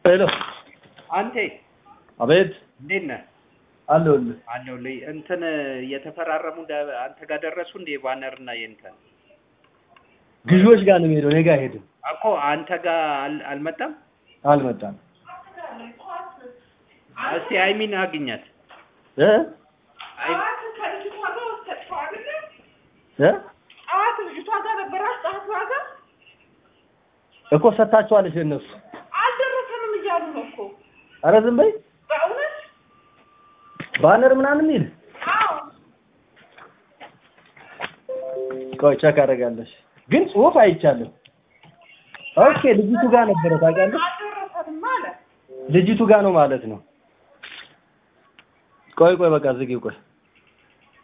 ሄሎ አንቴ አቤት እንዴት ነህ? አለሁልህ። አለሁልህ። እንትን የተፈራረሙ ደ- አንተ ጋር ደረሱ እንዴ? ባነር እና የእንትን ግዢዎች ጋር ነው የሚሄደው፣ እኔ ጋር አይሄድም። እኮ አንተ ጋር አል- አልመጣም። አልመጣም እስቲ አይሚን አግኛት። እ አይ- ጠዋት ከልጅቷ ጋር ወሰድከው አይደለ? እ ጠዋት ልጅቷ ጋር ነበራች ጸሐፊዋ ጋር እኮ ሰጥታችኋለች ለእነሱ። አልደረሰንም እያሉ ነው እኮ ኧረ ዝም በይ። በእውነት ባነር ምናምን ይል አዎ ቆይ ቸክ አደርጋለሽ፣ ግን ጽሁፍ አይቻለሁ። ኦኬ ልጅቱ ጋር ነበረ ታውቃለህ? አልደረሰንም አለ ልጅቱ ጋር ነው ማለት ነው። ቆይ ቆይ በቃ ዝጊው ቆይ